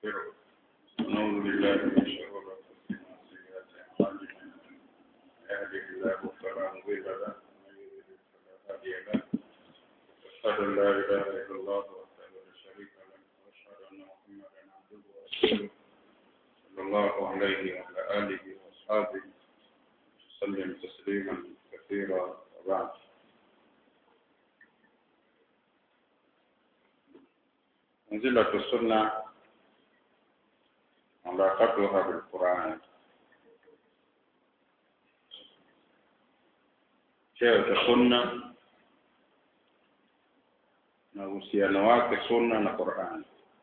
ونستغفره ونعوذ بالله من شرور انفسنا وسيئات اعمالنا من يهده الله فلا مضل له ومن يضلل فلا هادي له واشهد ان لا اله الا الله وحده لا شريك له واشهد ان محمدا عبده ورسوله صلى الله عليه وعلى اله واصحابه وسلم تسليما كثيرا وبعد منزلة السنة علاقتها بالقرآن cheo cha sunna na uhusiano wake sunna na Qur'an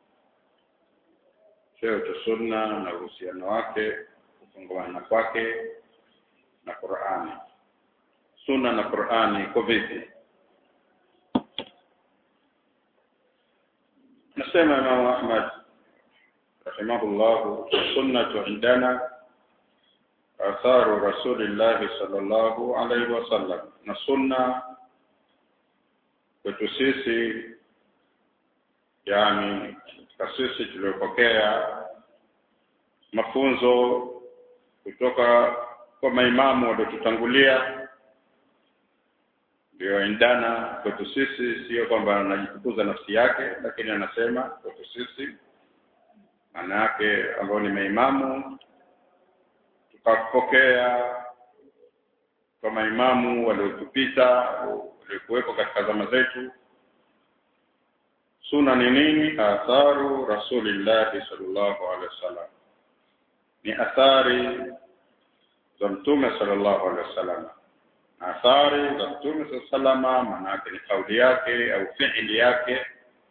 cheo cha sunna na uhusiano wake kufungamana kwake na Qur'ani sunna na Qur'ani iko vipi nasema Imam Ahmad rahimahullah sunnatu indana atharu rasulillah sallallahu alaihi wasallam na sunna kwetu sisi yani katika sisi tuliopokea mafunzo kutoka kwa maimamu waliotutangulia ndio endana kwetu sisi sio kwamba anajitukuza nafsi yake lakini anasema kwetu sisi maana yake ambao ni maimamu tukapokea kwa maimamu waliotupita waliokuwepo katika zama zetu suna ni nini atharu rasulillahi sallallahu alaihi wasallam ni athari za mtume sallallahu alaihi wasallam athari za mtume salama maana yake ni kauli yake au fiili yake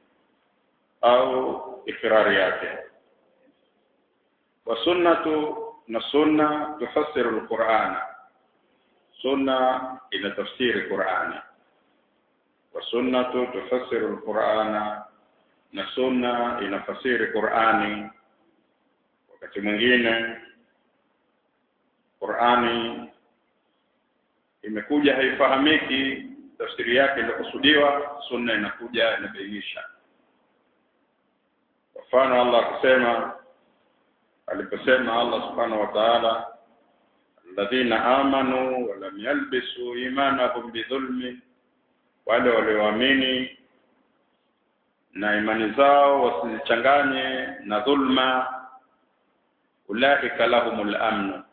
au ikrari yake wa sunnatu na sunna tufassiru alqur'ana sunna ina tafsiri qur'ani wa sunnatu tufassiru alqur'ana na sunna inafasiri qur'ani wakati mwingine qur'ani imekuja haifahamiki tafsiri yake iliyokusudiwa sunna inakuja inabainisha mfano Allah akisema aliposema Allah subhanahu wa ta'ala alladhina amanu wa lam yalbisu imanahum bidhulmi wale walioamini na imani zao wasichanganye na dhulma ulaika lahumul amnu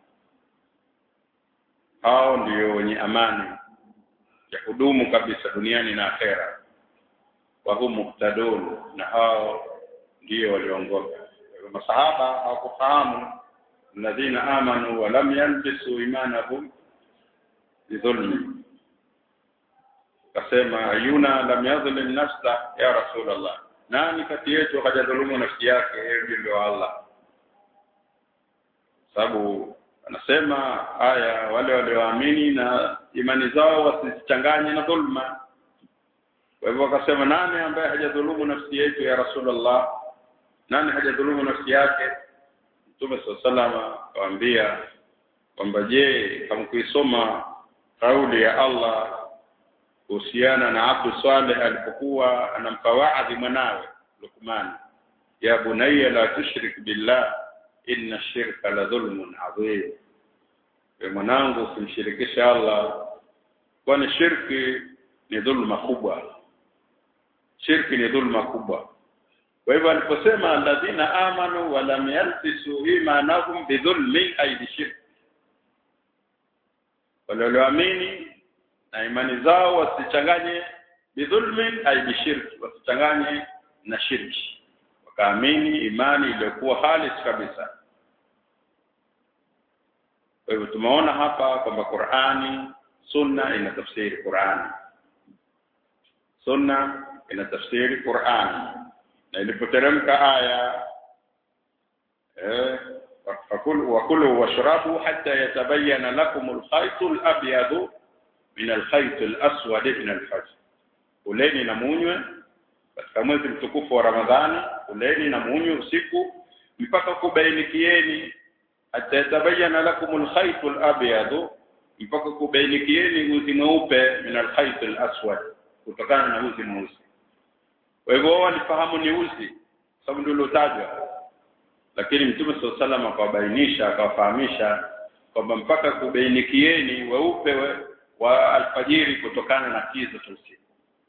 hao ndio wenye amani ya kudumu kabisa duniani na akhera wa hum muhtadun na hao ndio waliongoka masahaba hawakufahamu alladhina amanu wa lam yalbisu imanahum bidhulmi kasema ayuna lam yadhlim nafsa ya rasulullah nani kati yetu hajadhulumu nafsi yake yeye ndio Allah sababu anasema aya wale walioamini na imani zao wasichanganye na dhulma kwa hivyo akasema nani ambaye hajadhulumu nafsi yetu ya rasulullah nani hajadhulumu nafsi yake mtume sallallahu akawaambia kwamba je hamkuisoma kauli ya Allah kuhusiana na Abdu Saleh alipokuwa anampa waadhi mwanawe Luqman ya bunayya la tushrik billah inna shirka la dhulmun adhim we mwanangu usimshirikishe Allah kwani shirki ni dhulma kubwa shirki ni dhulma kubwa kwa hivyo aliposema alladhina amanu wa lam yalbisu imanahum bidhulmin ay bishirk wale walioamini na imani zao wasichanganye bidhulmin ay bishirk wasichanganye na shirki wakaamini imani iliyokuwa halis kabisa kwa hivyo tumeona hapa kwamba Qur'ani sunna ina tafsiri Qur'ani sunna ina tafsiri Qur'ani na ilipoteremka aya eh fakulu wakulu washrabu hatta yatabayyana lakum al-khayt al-abyad min al-khayt al-aswad min al-fajr uleni na munywe katika mwezi mtukufu wa Ramadhani uleni na munywe usiku mpaka kubainikieni hatta yatabayyana lakum al-khayt al-abyad mpaka kubainikieni uzi mweupe min al-khayt al-aswad kutokana na uzi mweusi kwa hivyo wao walifahamu ni uzi sababu ndio ulotajwa lakini mtume swalla salam akawabainisha akawafahamisha kwamba mpaka kubainikieni weupe we, wa alfajiri kutokana na kiza cha usiku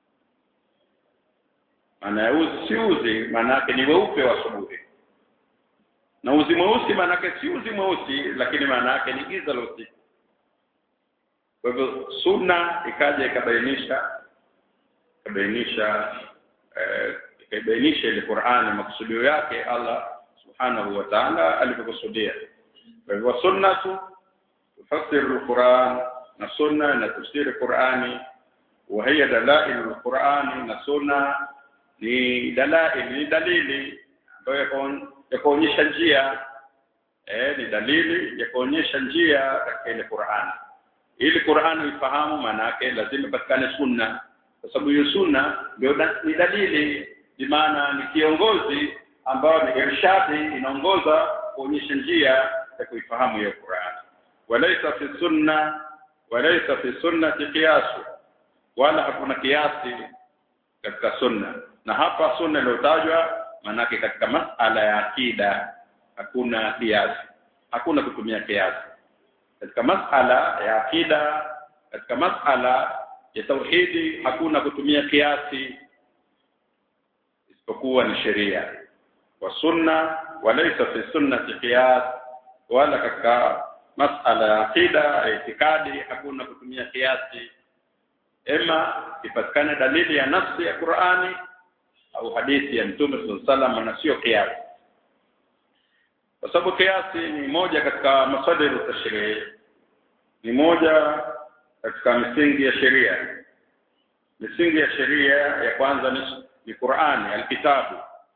maana ya uzi si uzi maana yake ni weupe wa asubuhi na uzi mweusi maana yake si uzi mweusi lakini maana yake ni giza la usiku kwa hivyo sunna ikaja ikabainisha ikabainisha eh, ikabainisha ile Qur'ani maksudio yake Allah subhanahu wa ta'ala alivyokusudia kwa hivyo sunnatu tufasiru al-Qur'an na sunna na tafsiri Qur'ani wa hiya dalail al-Qur'ani na sunna ni dalail ni dalili ambayo ya kuonyesha njia eh ni dalili ya kuonyesha njia katika ile Qur'ani ili Qur'ani ifahamu maana yake lazima patikane sunna kwa sababu hiyo sunna ndio ni dalili bi maana ni kiongozi ambao ni irshadi inaongoza kuonyesha njia ya kuifahamu hiyo Qur'ani walaysa fi sunna walaysa fi sunnati qiyas wala hakuna kiasi katika sunna na hapa sunna iliyotajwa manake katika masala ya akida hakuna kiasi hakuna kutumia kiasi katika masala ya akida katika masala ya tauhidi hakuna kutumia kiasi isipokuwa ni sheria wa sunna walaysa fi sunnati qiyas wala katika masala ya akida ya itikadi hakuna kutumia kiasi ema ipatikane dalili ya nafsi ya Qur'ani au hadithi ya Mtume sallallahu na sio kiasi kwa sababu kiasi ni moja katika masadiru tashrii ni moja katika misingi ya sheria misingi ya sheria ya kwanza ni, ni Qur'ani alkitabu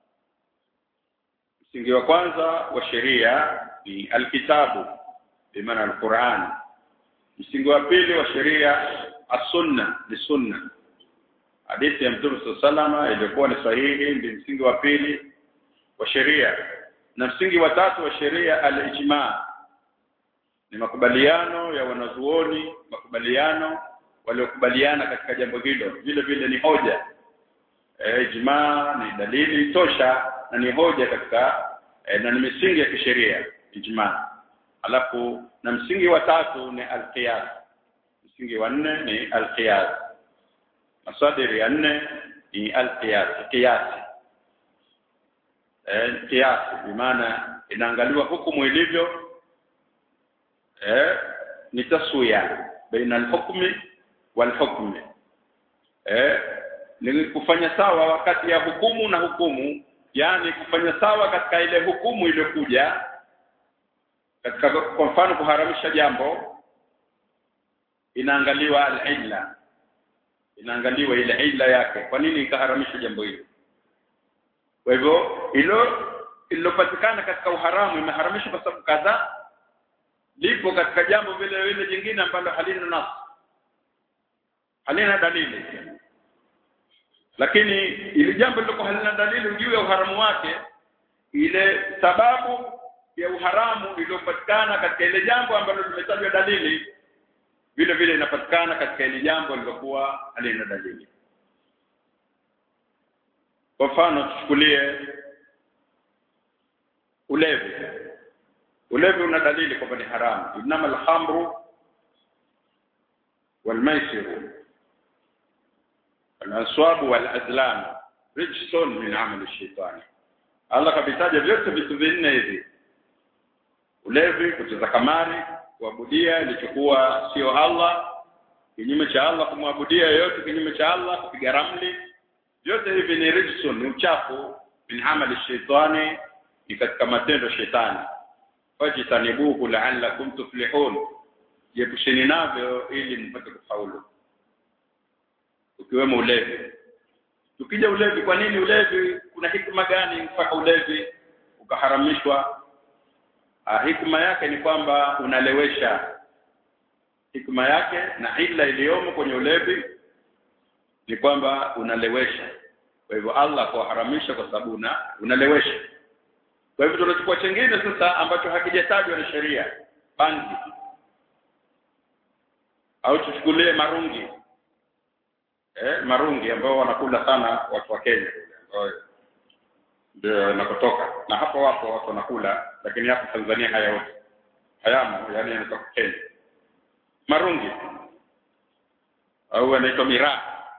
msingi wa kwanza wa sheria ni alkitabu bimaana alquran msingi wa pili wa sheria as-sunna ni sunna hadithi ya mtume sallallahu iliyokuwa ni sahihi ndio msingi wa pili wa sheria na msingi wa tatu wa sheria al-ijma ni makubaliano ya wanazuoni makubaliano waliokubaliana katika jambo hilo vile vile ni hoja e, ijma ni dalili tosha na ni hoja katika e, na ni misingi ya kisheria ijma alafu na msingi wa tatu ni alqiyas msingi wa nne ni alqiyas masadiri ya nne ni alqiyas qiyasi eh qiyasi bimaana inaangaliwa hukumu ilivyo eh ni taswiya baina alhukmi walhukmi eh ni kufanya sawa wakati ya hukumu na hukumu yani kufanya sawa katika ile hukumu iliyokuja katika kwa mfano kuharamisha jambo inaangaliwa al-illa inaangaliwa ile illa yake kwa nini ikaharamisha jambo hilo kwa hivyo hilo ililopatikana katika uharamu imeharamishwa kwa sababu kadhaa lipo katika jambo vile vile jingine ambalo halina nas halina dalili lakini ili jambo lilokuwa halina dalili juu ya uharamu wake ile sababu ya uharamu iliyopatikana katika ile jambo ambalo limetajwa dalili vile vile inapatikana katika ile jambo lilokuwa halina dalili kwa mfano tuchukulie ulevi ulevi una dalili kwamba ni haramu inama alhamru walmaisiru walaswab walazlam rijsun min amali shaitani Allah kabitaja vyote vitu vinne hivi ulevi kucheza kamari kuabudia ilichokuwa sio Allah kinyume cha Allah kumwabudia yoyote kinyume cha Allah kupiga ramli vyote hivi ni rijsun ni uchafu min amali shaitani ni katika matendo shetani fajtanibuhu la'allakum tuflihun jepusheni navyo ili mpate kufaulu ukiwemo ulevi tukija ulevi kwa nini ulevi kuna hikma gani mpaka ulevi ukaharamishwa ah, hikma yake ni kwamba unalewesha hikma yake na ila iliyomo kwenye ulevi ni kwamba unalewesha kwa hivyo Allah kuharamisha kwa sababu una unalewesha kwa hivyo tunachukua chengine sasa ambacho hakijatajwa na sheria bangi au tuchukulie marungi eh marungi ambao wanakula sana watu wa Kenya ndio inakotoka na hapo wapo watu wanakula lakini hapo Tanzania hayaoti hayamo yani yanatoka Kenya marungi au anaitwa miraa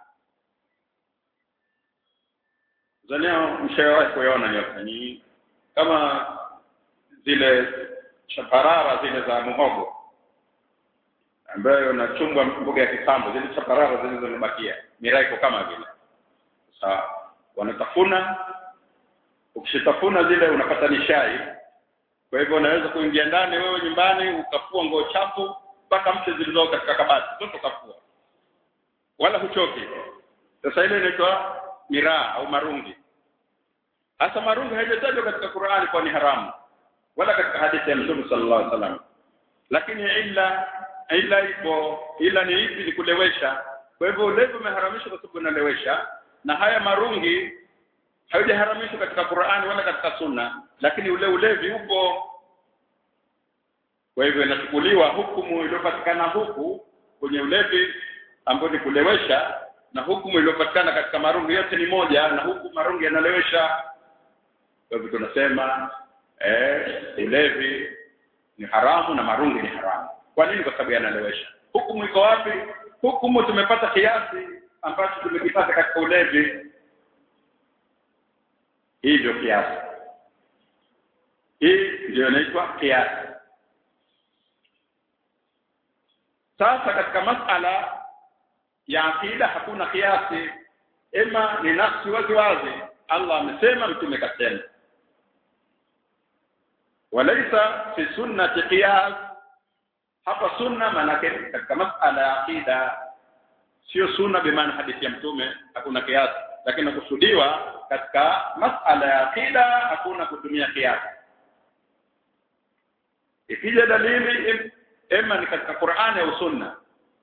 Tanzania mshawahi kuyaona nyote ni kama zile chaparara zile za muhogo ambayo inachumbwa mboga ya kisambo zile chaparara zile zilizobakia miraa iko kama vile sawa wanatafuna ukishatafuna zile unapata nishai kwa hivyo unaweza kuingia ndani wewe nyumbani ukafua nguo chafu mpaka mche zilizoko katika kabati zote ukafua wala huchoki sasa ile inaitwa miraa au marungi hasa marungi haijatajwa katika Qur'ani kwa ni haramu wala katika hadithi ya Mtume sallallahu alaihi wasallam lakini ila ila ipo ila ni ipi ni kulewesha kwa hivyo ulevi umeharamishwa kwa sababu unalewesha na haya marungi haijaharamishwa katika Qur'ani wala katika Sunna lakini ule ulevi upo kwa hivyo inachukuliwa hukumu iliyopatikana huku kwenye ulevi ambao ni kulewesha na hukumu iliyopatikana katika marungi yote ni moja na huku marungi yanalewesha kwa hivyo tunasema eh ulevi ni haramu na marungi ni haramu kwa nini kwa sababu yanalewesha hukumu iko wapi hukumu tumepata kiasi ambacho tumekipata katika ulevi hii ndio kiasi hii ndio inaitwa kiasi sasa katika masala ya akida hakuna kiasi ema ni nafsi wazi wazi Allah amesema mtume kasema walaisa fi sunnati qiyas hapa sunna maana katika masala ya akida sio sunna bimaana hadithi ya mtume hakuna kiasi lakini kusudiwa katika masala ya akida hakuna kutumia kiasi ikija dalili ema ni katika Qur'ani au sunna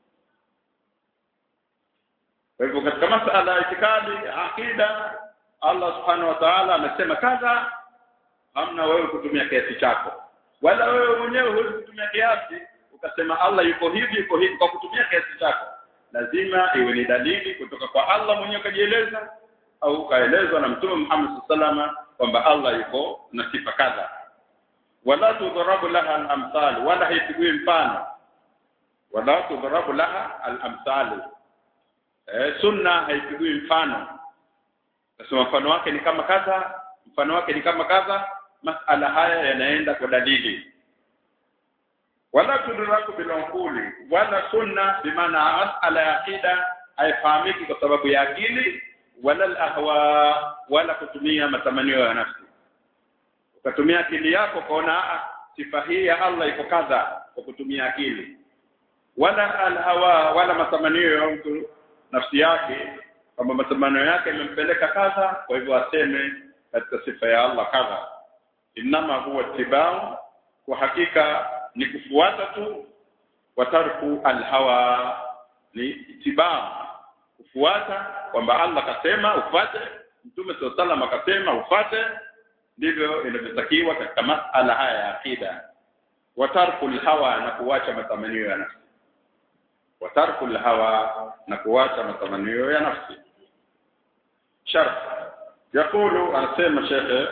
kwa hivyo katika masala ya itikadi akida Allah subhanahu wa ta'ala amesema kadha hamna wewe kutumia kiasi chako wala wewe mwenyewe huwezi kutumia kiasi ukasema Allah yuko hivi yuko hivi kwa kutumia kiasi chako lazima iwe ni dalili kutoka kwa Allah mwenyewe kajieleza au kaelezwa na Mtume Muhammad sallallahu kwamba Allah yuko na sifa kadha wala tudharabu laha al-amthal wala haipigwi mfano wala tudharabu laha al-amthal eh sunna haipigwi mfano nasema mfano wake ni kama kadha mfano wake ni kama kadha masala haya yanaenda kwa dalili wala tudraku bilaquli wala sunna bimaana masala ya akida haifahamiki kwa sababu ya akili wala al-ahwa wala kutumia matamanio ya nafsi ukatumia akili yako kaona sifa hii ya Allah iko kadha kwa kutumia akili wala al-hawa wala matamanio ya mtu nafsi yake kwamba matamanio yake imempeleka kadha kwa hivyo aseme katika sifa ya Allah kadha inama huwa tibau kwa hakika ni kufuata tu watarku alhawa ni itibau kufuata kwamba Allah kasema ufate mtume sallallahu akasema ufate ndivyo inavyotakiwa katika masala haya ya akida watarku alhawa na kuacha matamanio ya nafsi watarku alhawa na kuacha matamanio ya nafsi sharh يقول anasema shekhe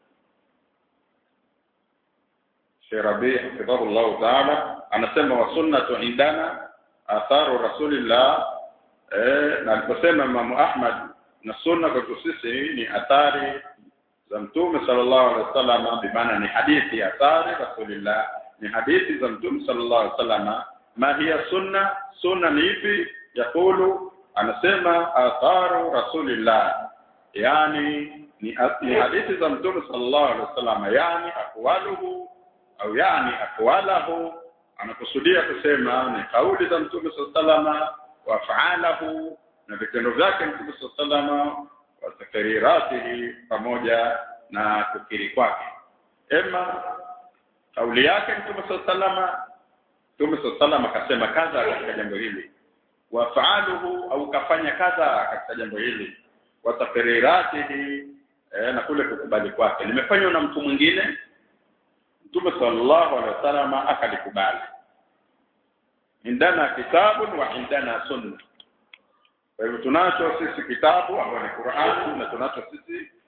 Sheikh Rabi حفظه الله تعالى anasema wa sunnatu indana atharu rasulillah eh na aliposema Imam Ahmad na sunna kwa sisi ni athari za mtume sallallahu alaihi wasallam bimaana ni hadithi ya athari rasulillah ni hadithi za mtume sallallahu alaihi wasallam ma hiya sunna sunna ni ipi yakulu anasema atharu rasulillah yani ni, ni hadithi za mtume sallallahu alaihi wasallam yani aqwaluhu au yani aqwalahu anakusudia kusema ni kauli za mtume sallallahu alaihi wasallam wa fa'alahu na vitendo vyake mtume sallallahu alaihi wasallam wa takriratihi pamoja na kukiri kwake ema kauli yake mtume sallallahu alaihi wasallam mtume sallallahu alaihi wasallam akasema kadha katika jambo hili wa fa'aluhu au kafanya kadha katika jambo hili wa takriratihi eh, na kule kukubali kwake limefanywa na mtu mwingine Mtume sallallahu alaihi wasallam akalikubali indana kitabu wa indana sunna kwa hivyo tunacho sisi kitabu ambayo ni Qur'an na tunacho sisi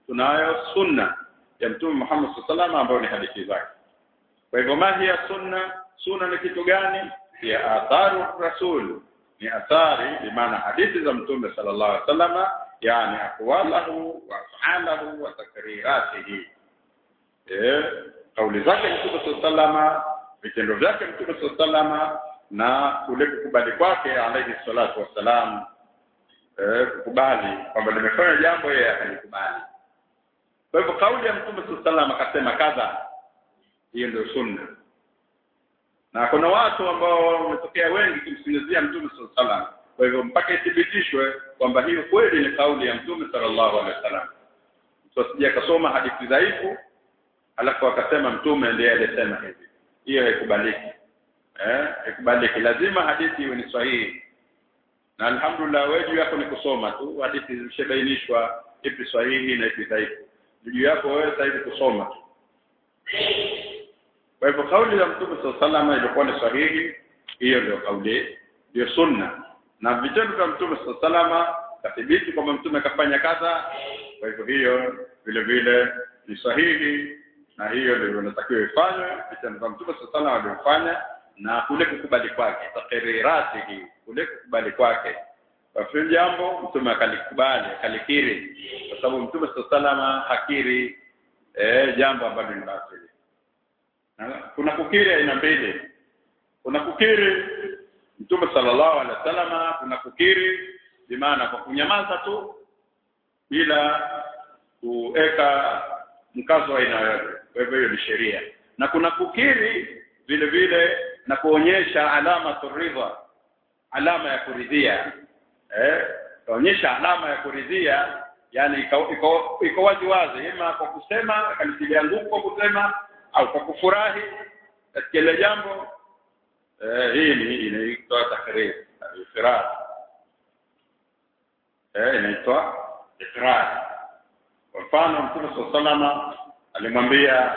tunayo sunna ya mtume Muhammad sallallahu ambayo ni hadithi zake kwa hivyo mahi ya sunna sunna ni kitu gani ya atharu rasul ni athari bi maana hadithi za mtume sallallahu alaihi wasallam yani aqwalahu wa af'alahu wa takriratihi eh kauli zake mtume sallallahu vitendo vyake mtume sallallahu na kule kukubali kwake alayhi salatu wassalam eh kukubali kwamba nimefanya jambo yeye akalikubali kwa hivyo kauli ya mtume sallallahu akasema kadha hiyo ndio sunna na kuna watu ambao wametokea wengi kumsingizia mtume sallallahu kwa hivyo mpaka ithibitishwe kwamba hiyo kweli ni kauli ya mtume sallallahu alaihi wasallam mtu asije akasoma hadithi dhaifu alafu akasema mtume ndiye aliyesema hivi hiyo haikubaliki eh haikubaliki lazima hadithi iwe ni sahihi na alhamdulillah wewe juu yako ni kusoma tu hadithi zimeshabainishwa ipi sahihi na ipi dhaifu juu yako wewe sasa hivi kusoma tu kwa hivyo kauli ya mtume sallallahu ilikuwa ni sahihi hiyo ndio kauli ndio sunna na vitendo vya mtume sallallahu kathibiti kwamba mtume kafanya kadha kwa hivyo hiyo vile vile ni sahihi na hiyo ndio inatakiwa ifanywe vitendo vya mtume sallallahu alivyofanya na kule kukubali kwake takriratihi kule kukubali kwake kwa jambo mtume akalikubali akalikiri kwa sababu mtume sallallahu hakiri eh jambo ambalo ni batili kuna kukiri aina mbili kuna kukiri mtume sallallahu alaihi wasallam kuna kukiri bimaana kwa kunyamaza tu bila kuweka mkazo wa aina yoyote kwa hivyo hiyo ni sheria na kuna kukiri vile vile na kuonyesha alama turidha alama ya kuridhia eh kuonyesha alama ya kuridhia yani iko iko, iko wazi wazi ima kwa kusema akalitilia nguvu kwa kusema au kwa kufurahi katika ile jambo eh hii ni inaitwa takrir ifrar eh inaitwa ifrar kwa mfano mtume sallallahu alimwambia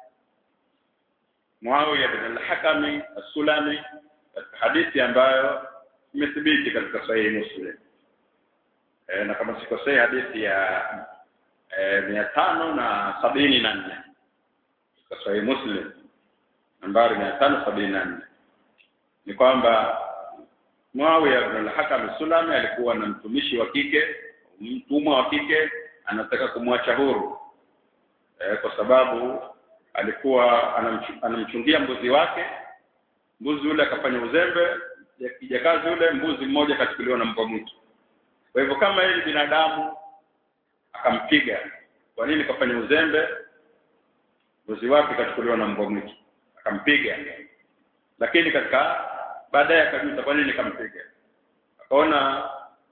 Muawiya bin al-Hakami as-Sulami katika hadithi ambayo imethibiti katika sahihi Muslim e, na kama sikosei hadithi ya e, mia tano na sabini na nne katika sahihi Muslim nambari mia tano sabini na nne ni kwamba Muawiya bin al-Hakam as-Sulami alikuwa na mtumishi wa kike mtumwa wa kike anataka kumwacha huru e, kwa sababu alikuwa anamchungia mbuzi wake mbuzi yule akafanya uzembe kijakazi yule mbuzi mmoja kachukuliwa na mbwa mwitu kwa hivyo kama yeye binadamu akampiga kwa nini kafanya uzembe mbuzi wake kachukuliwa na mbwa mwitu akampiga lakini katika baadaye akajuta kwa nini kampiga akaona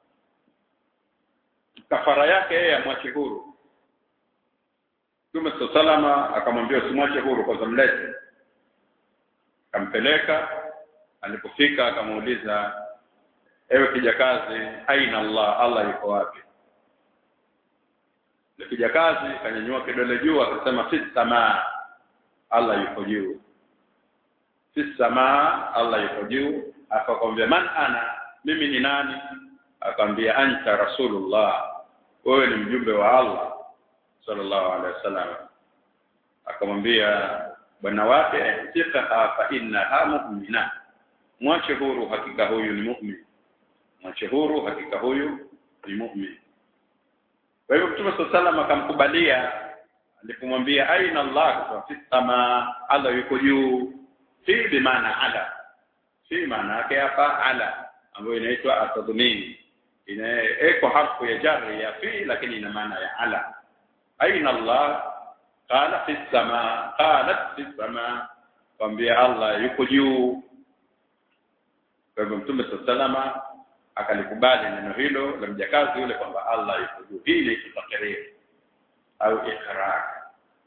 kafara yake yeye amwache huru Mtume salama akamwambia usimwache huru kwa mlete akampeleka alipofika akamuuliza ewe kijakazi aina Allah Allah yuko wapi na kijakazi kanyanyua kidole juu akasema fi samaa Allah yuko juu fi samaa Allah yuko juu akakwambia man ana mimi ni nani akamwambia anta rasulullah wewe ni mjumbe wa Allah sallallahu alaihi wasallam akamwambia bwana wake tika fa innaha mu'mina mwache huru hakika huyu ni mu'min mwache huru hakika huyu ni mu'min kwa hivyo mtume sallallahu akamkubalia alipomwambia aina Allah kwa fi sama Allah yuko juu fi bi maana ala fi maana yake hapa ala ambayo inaitwa atadhmini inaeko harfu ya jarri ya fi lakini ina maana ya ala aina Allah qala fi sama qalat fi sama kwambia Allah yuko juu kwa hivyo mtume sallallahu akalikubali neno hilo la mjakazi yule kwamba Allah yuko juu hili tutakirir au ikrar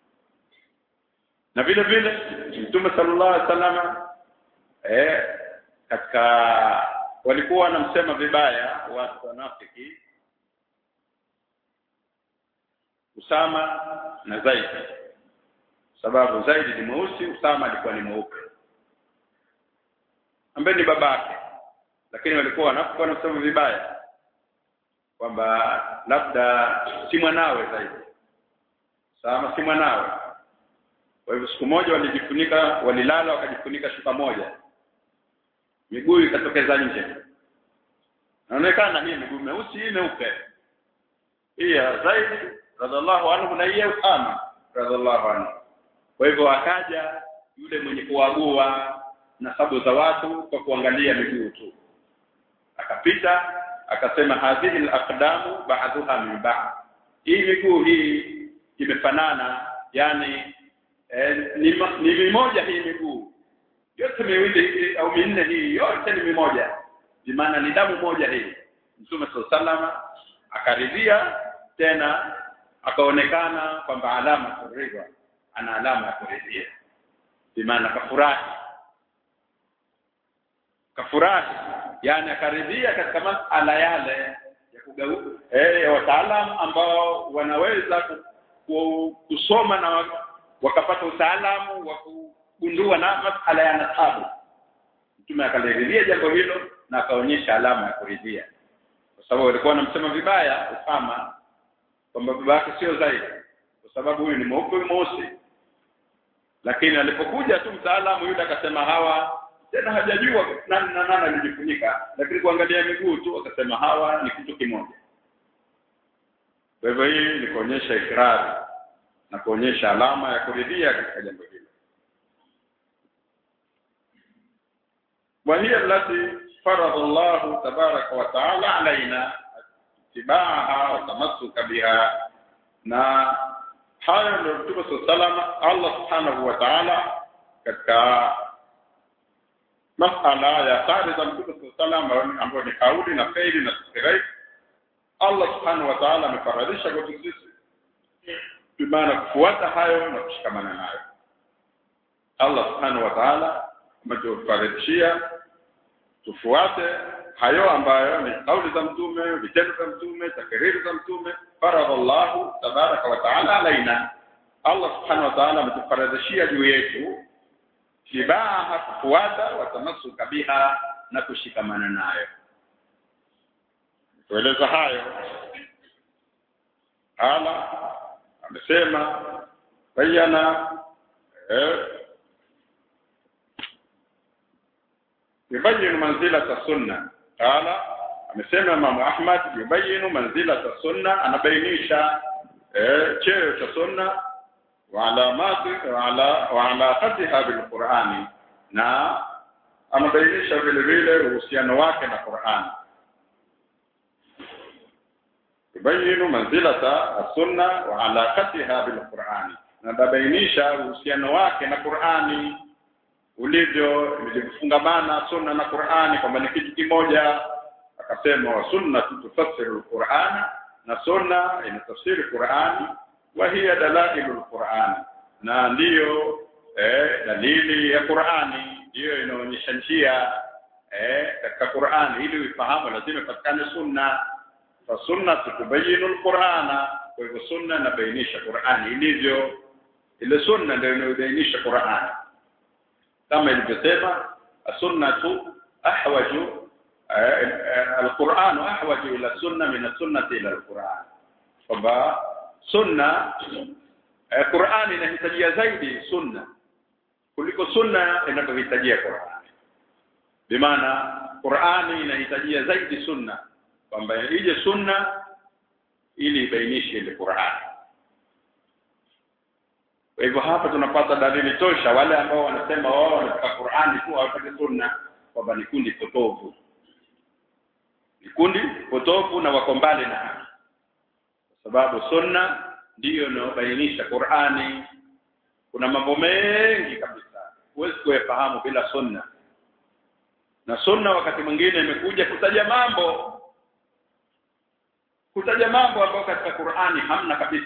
na vile vile mtume sallallahu alaihi wasallam eh katika walikuwa wanamsema vibaya watu wanafiki Usama na Zaid sababu Zaid ni mweusi Usama alikuwa ni mweupe ambaye ni babake lakini walikuwa wanafiki wanasema vibaya kwamba labda si mwanawe Zaid sawa si mwanawe kwa hivyo siku moja walijifunika walilala wakajifunika shuka moja miguu ikatokeza nje naonekana hii miguu meusi hii meupe hii ya Zaid radhiallahu anhu na hii ya Usama radhiallahu anhu kwa hivyo akaja yule mwenye kuagua nasabu za watu kwa kuangalia miguu tu akapita akasema hadhihi al-aqdamu ba'dhuha min ba'd hii miguu hii imefanana yani eh, ni, ma- ni mimoja hii miguu yote miwili hii au minne hii yote ni mimoja maana ni damu moja hii mtume sallallahu akaridhia tena akaonekana kwamba alama kuridhia ana alama ya kuridhia maana kafurahi kafurahi yani akaridhia katika masala yale ya kugau eh ya wataalam ambao wanaweza ku, ku, kusoma na wa- wakapata utaalamu wa kugundua na masala ya nasabu mtume akaliridhia jambo hilo na akaonyesha alama ya kuridhia kwa sababu walikuwa wanamsema vibaya Usama kwamba baba yake sio zaidi kwa sababu huyu ni mweupe huyu mweusi lakini alipokuja tu mtaalamu yule akasema hawa tena hajajua nani na nani alijifunika lakini kuangalia miguu tu akasema hawa ni kitu kimoja kwa hivyo hii ni kuonyesha ikrari na kuonyesha alama ya kuridhia katika jambo hilo وهي التي فرض الله تبارك وتعالى علينا اتباعها وتمسك بها na hayo ndio Mtume salama Allah subhanahu wa ta'ala katika masala ya sare za Mtume salama ambayo ni kauli na faili na sirai Allah subhanahu wa ta'ala amefaradhisha kwetu sisi bimaana kufuata hayo na kushikamana nayo Allah subhanahu wa ta'ala ametufaradhishia tufuate hayo ambayo ni kauli za mtume vitendo vya mtume takriri za mtume faradallahu tabaraka wa taala alaina Allah subhanahu wa ta'ala ametufaradhishia juu yetu tibaha kufuata watamasuka biha na kushikamana nayo tueleza hayo ala amesema bayana eh, yubayinu manzilata sunna qala amesema Imam Ahmad yubayinu manzilata sunna anabainisha eh, cheo cha sunna wa alamati wa ala wa alaqatiha bil Qur'ani na anabainisha vile vile uhusiano wake na Qur'ani yubayinu manzilata sunna wa alaqatiha bil Qur'ani na anabainisha uhusiano wake na Qur'ani ulivyo vilivyofungamana sunna na Qur'ani kwamba ni kitu kimoja akasema wa sunna tufassiru al-Qur'an na sunna inatafsiri Qur'ani wa hiya dalailul Qur'ani na ndiyo eh, dalili ya Qur'ani ndiyo inaonyesha njia eh, katika Qur'ani ili uifahamu lazima ipatikane sunna fa sunna tubayinu al-Qur'ana kwa hivyo sunna inabainisha Qur'ani ilivyo ile sunna ndio inayobainisha Qur'ani kama ilivyosema sunnatu ahwaju alquran ahwaju ila sunna min sunnati ila alquran kwamba sunna Qur'an inahitajia zaidi sunna kuliko sunna inavyohitajia Qur'an bimaana Qur'an inahitajia zaidi sunna kwamba ije sunna ili ibainishe ile Qur'an kwa hivyo hapa tunapata dalili tosha wale ambao wanasema wao wanataka Qur'ani tu hawataki sunna kwamba ni kundi potovu ni kundi potovu na wako mbali na haki kwa sababu sunna ndiyo inayobainisha Qur'ani kuna mambo mengi kabisa huwezi kuyafahamu bila sunna na sunna wakati mwingine imekuja kutaja mambo kutaja mambo ambayo katika Qur'ani hamna kabisa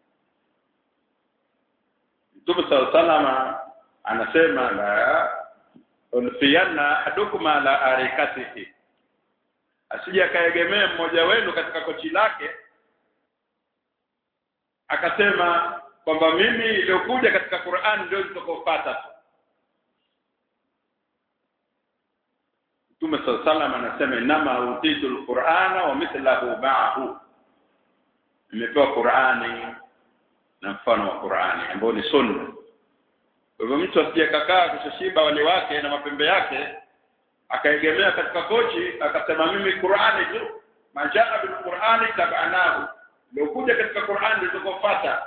Mtume sallallahu anasema la unfiyanna ahadukum ala arikatihi asije akaegemea mmoja wenu katika kochi lake akasema kwamba mimi iliyokuja katika Qur'an ndio nitakayofuata tu Mtume sallallahu anasema inama utitul qur'ana wa mithlahu ma'ahu nimepewa Qur'ani na mfano wa Qur'ani ambao ni sunna kwa hivyo mtu asije kakaa kushashiba wali wake na mapembe yake akaegemea katika kochi akasema mimi Qur'ani tu majaa bil Qur'ani tabanahu ndio kuja katika Qur'ani ndio tukofuata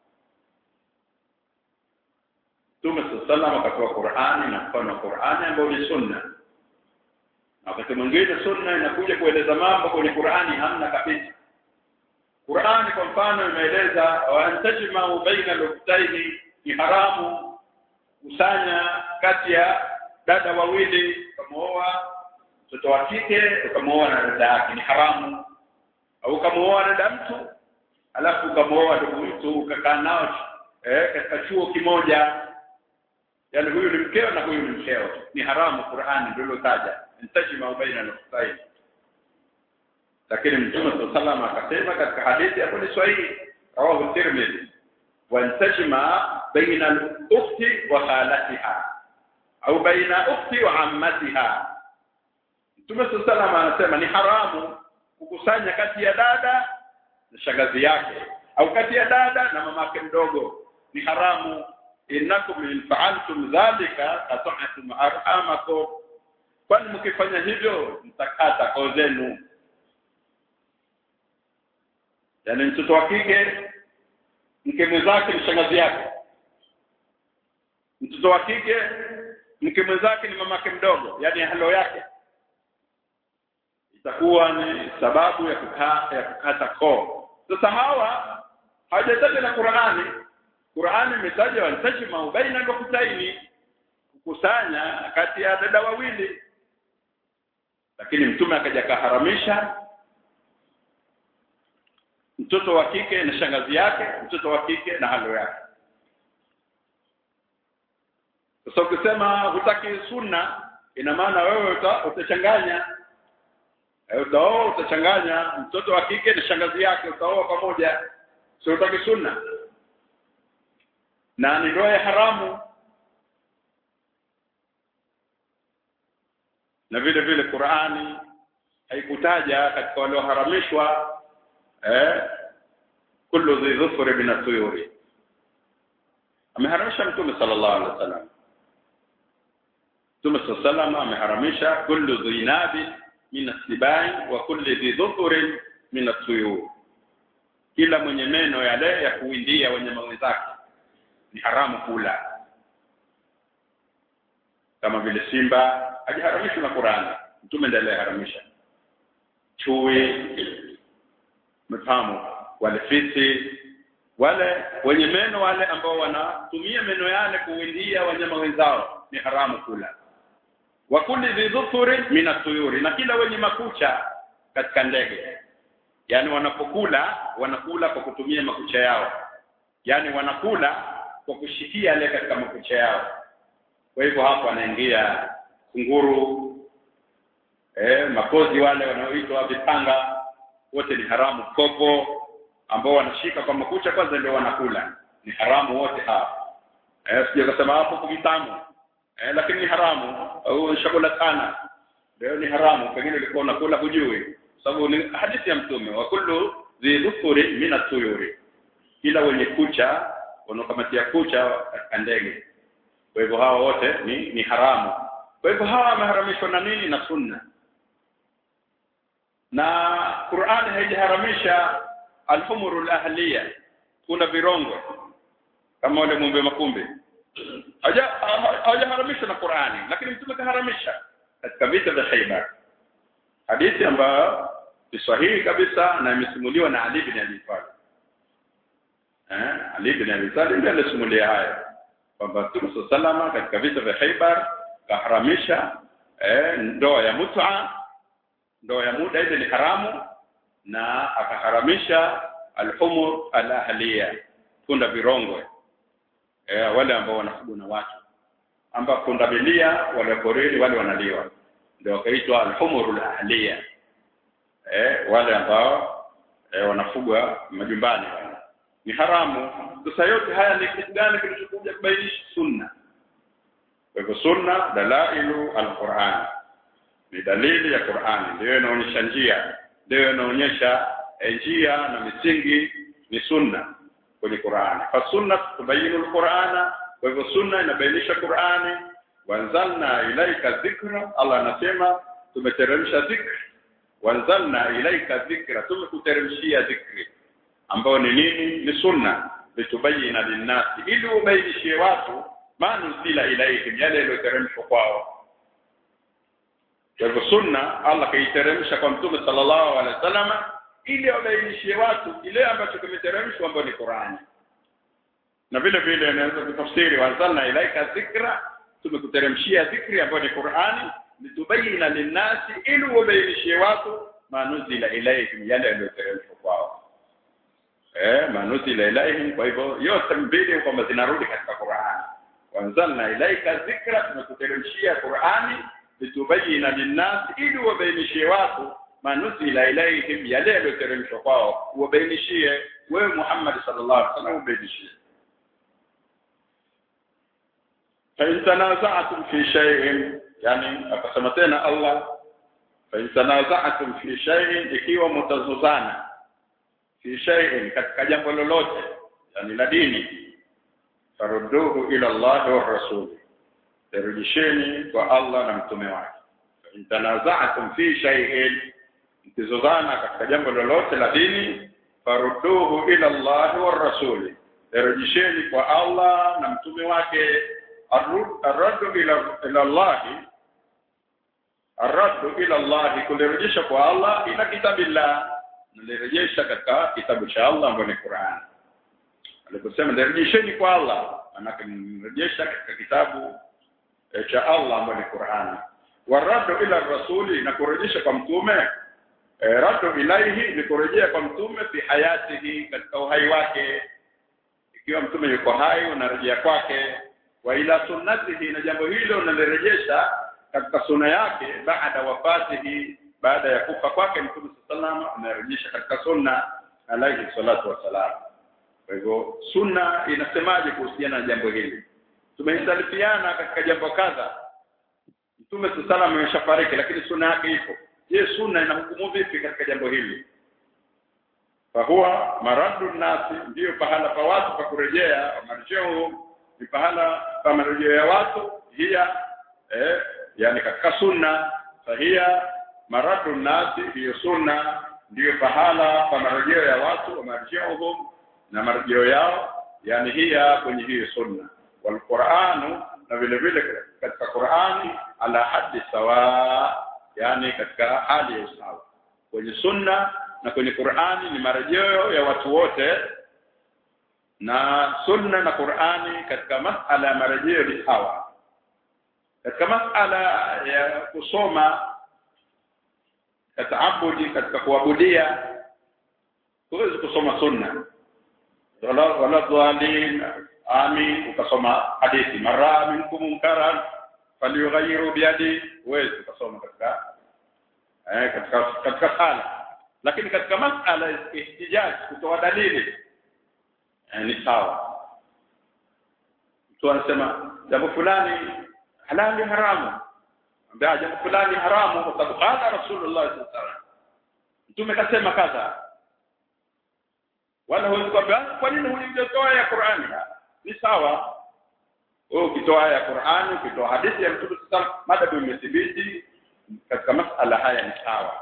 Mtume sallallahu akatoa Qur'ani na mfano wa Qur'ani ambao ni sunna na wakati mwingine sunna inakuja kueleza mambo kwenye Qur'ani hamna kabisa Qur'ani kwa mfano imeeleza wa antajma baina al-ukhtaini ni haramu kusanya kati ya dada wawili ukamooa mtoto wa kike ukamooa na dada yake ni haramu au ukamooa dada mtu alafu ukamooa ndugu mtu ukakaa nao eh, katika chuo kimoja yani huyu ni mkeo na huyu ni mkeo ni haramu Qur'ani ndio ilotaja intajma baina al-ukhtaini lakini mtume sallallahu akasema katika hadithi hapo ni sahihi rawahu tirmidhi wantajma baina al-ukhti wa khalatiha au baina ukhti wa ammatiha mtume sallallahu anasema ni haramu kukusanya kati ya dada na shangazi yake au kati ya dada na mamake mdogo ni haramu innakum in fa'altum dhalika qata'tum arhamakum kwani mkifanya hivyo mtakata koo zenu yaani mtoto wa kike mke mwenzake ni shangazi yake mtoto wa kike mke mwenzake ni mamake mdogo yani halo yake itakuwa ni sababu ya kukaa ya kukata koo sasa hawa hawajataja na Qur'ani Qur'ani imetaja wantajma baina al-ukhtaini kukusanya kati ya dada wawili lakini mtume akaja kaharamisha mtoto wa kike na shangazi yake mtoto wa kike na halo yake sasa ukisema hutaki sunna ina maana wewe uta, utachanganya e, utaoa utachanganya mtoto wa kike na shangazi yake utaoa pamoja sio utaki sunna na ni ndoa ya haramu na vile vile Qur'ani haikutaja katika walioharamishwa eh kullu dhi dhufri min at-tuyuri ameharamisha mtume sallallahu alaihi wasallam mtume sallallahu ameharamisha kullu dhi nabi min as-sibai wa kullu dhi dhufri min at-tuyur kila mwenye meno yale ya kuindia wanyama wenzake ni haramu kula kama vile simba hajaharamishwa na Qur'ani mtume ndiye aliharamisha chui mfahamu wale fisi wale wenye meno wale ambao wanatumia meno yale kuwindia wanyama wenzao ni haramu kula wa kulli dhufuri min atuyuri na kila wenye makucha katika ndege yani wanapokula wanakula kwa kutumia makucha yao yani wanakula kwa kushikia yale katika makucha yao kwa hivyo hapo anaingia kunguru eh makozi wale wanaoitwa vipanga wote ni haramu kopo ambao wanashika kwa makucha kwanza ndio wanakula ni haramu wote hapa eh sije kusema hapo kuvitamu eh lakini ni haramu au chakula sana ndio ni haramu pengine ulikuwa unakula hujui sababu ni hadithi ya mtume wa kullu dhi dhufuri min atuyuri kila wenye kucha wanaokamatia kucha katika ndege kwa hivyo hawa wote ni ni haramu kwa hivyo hawa wameharamishwa na nini na sunna na Qur'ani haijaharamisha alhumurul ahliya kuna virongo kama wale mumbe makumbi hajaharamishwa na Qur'ani lakini mtume kaharamisha katika vita vya Khaybar hadithi ambayo ni sahihi kabisa na imesimuliwa na Ali bin Abi Talib eh Ali bin Abi Talib ndiye alisimulia haya kwamba Mtume salama katika vita vya Khaybar kaharamisha eh ndoa ya mut'a ndoa ya muda ile ni haramu na akaharamisha alhumur alahliya punda virongwe eh wale ambao wanafugwa na watu ambao punda milia wale porini wale wanaliwa ndio wakaitwa alhumur alahliya eh wale ambao eh, wanafugwa majumbani ni haramu sasa yote haya ni kitu gani kilichokuja kubainisha sunna kwa hivyo sunna dalailu alquran ni dalili ya Qur'ani ndio inaonyesha njia ndio inaonyesha njia na misingi ni sunna kwenye Qur'ani fasunna tubayinu alqur'ana kwa hivyo sunna inabainisha Qur'ani wanzalna ilaika dhikra Allah anasema tumeteremsha dhikri wanzalna ilaika dhikra tumekuteremshia dhikri ambao ni nini ni sunna litubayina linnasi ili ubainishie watu manuzila ilaihim yale yaliyoteremshwa kwao kwa hivyo sunna Allah kaiteremsha kwa mtume sallallahu alaihi wasallam ili abainishie watu kile ambacho kimeteremshwa ambayo ni Qur'ani na vile vile anaweza kutafsiri wanzalna ilaika dhikra tumekuteremshia dhikri ambayo ni Qur'ani litubayina linnasi ili ubainishie watu manuzila ilaihim yale yaliyoteremshwa kwao eh manuzila ilaihim kwa hivyo yote mbili kwamba zinarudi katika Qur'ani wanzalna ilaika dhikra tumekuteremshia Qur'ani litubayina linnasi ili ubainishie watu manuzila ilaihim yale yaliyoteremshwa kwao ubainishie wewe Muhammad sallallahu alaihi wasallam ubainishie فإن تنازعتم في شيء يعني akasema tena Allah فإن تنازعتم في شيء ikiwa mtazozana fi shay'in katika jambo lolote yani la dini farudduhu ila Allah wa rasul rejesheni kwa Allah na mtume wake in tanaza'tum fi shay'in mtazozana katika jambo lolote la dini farudduhu ila Allah wa rasul rejesheni kwa Allah na mtume wake arraddu ila ila Allah arraddu ila Allah kulirejesha kwa Allah ila kitabillah nalirejesha katika kitabu cha Allah ambacho ni Qur'an aliposema nirejesheni kwa Allah manake nirejesha katika kitabu e, cha Allah ambacho ni Qur'an warraddu ila rasuli na kurejesha kwa mtume e, raddu ilaihi ni kurejea kwa mtume fi hayatihi katika uhai wake ikiwa mtume yuko hai unarejea kwake wa ila sunnatihi na jambo hilo unalirejesha katika sunna yake baada wafatihi baada ya kufa kwake mtume sallallahu anarejesha katika sunna alayhi salatu wasalam kwa hivyo sunna inasemaje kuhusiana na jambo hili tumehitalifiana katika jambo kadha mtume sallallahu ameshafariki lakini sunna yake ipo je sunna inahukumu vipi katika jambo hili fahuwa maraddu nasi ndiyo pahala pa watu pa kurejea marjeo ni pahala pa marejeo ya watu hiya eh, yani katika sunna fahia maraddu nasi hiyo sunna ndiyo pahala pa marejeo ya watu wa marjeohum na marejeo yao yani hiya kwenye hiyo sunna walquranu na vile vile katika Qur'ani ala haddi sawa yani katika hali ya usawa kwenye sunna na kwenye Qur'ani ni marejeo ya watu wote na sunna na Qur'ani katika masala ya marejeo ni sawa katika masala ya kusoma kataabudi katika kuabudia huwezi kusoma sunna wala wala dhalin amin ukasoma hadithi mara minkum munkaran falyughayyiru biyadi huwezi ukasoma katika eh katika katika sala lakini katika masala ya ihtijaj kutoa dalili eh, ni sawa mtu anasema jambo fulani halali haramu ambia jambo fulani haramu kwa sababu qala rasulullah sallallahu alaihi wasallam mtume kasema kadha wala huwezi kwambia kwa nini hujatoa ya Qur'ani ni sawa wewe ukitoa aya ya Qur'ani ukitoa hadithi ya mtume sallallahu alaihi wasallam mada imethibiti katika masala haya ni sawa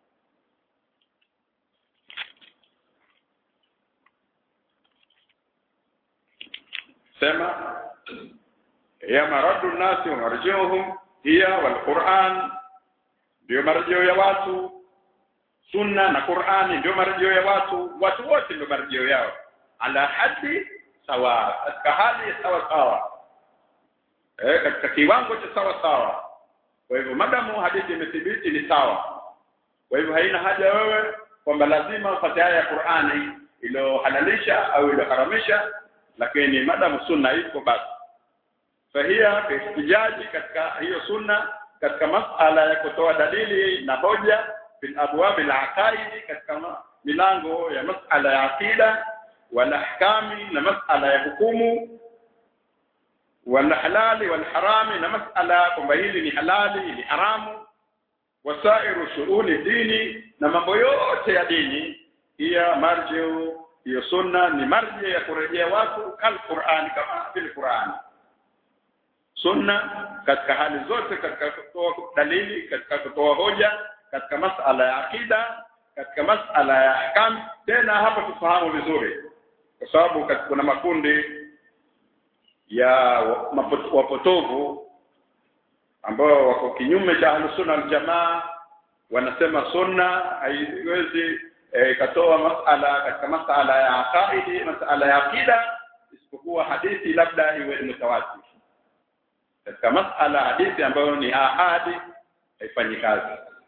sema ya maradu nasi wa marjiuhum hiya wal Qur'an ndio marejeo ya watu sunna na Qur'ani ndio marejeo ya watu watu wote ndio marejeo yao ala hadi sawa katika hali ya sawa sawa eh katika kiwango cha sawa sawa kwa hivyo madamu hadithi imethibiti ni sawa kwa hivyo haina haja wewe kwamba lazima upate aya ya Qur'ani iliyohalalisha au iliyoharamisha lakini madamu sunna iko basi fahia istijaji katika hiyo sunna katika masala ya kutoa dalili na hoja bil abwab al aqaidi katika milango ya masala ya aqida wal ahkami na masala ya hukumu wal halali wal harami na masala kwamba hili ni halali ni haramu wasairu shughuli dini na mambo yote ya dini hiya marjiu hiyo sunna ni marji ya kurejea watu kal Qur'an kama vile Qur'an sunna katika hali zote katika kutoa dalili katika kutoa hoja katika masala ya akida katika masala ya ahkam tena hapa tufahamu vizuri kwa sababu kuna makundi ya wapotovu ambao wako kinyume cha ahlusunna aljamaa wanasema sunna haiwezi ikatoa e, masala katika masala ya aqaidi masala ya akida isipokuwa hadithi labda iwe mutawatir katika masala hadithi ambayo ni ahadi haifanyi kazi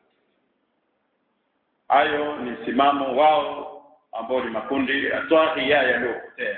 hayo ni msimamo wao ambao ni makundi atwahia yaliyopotea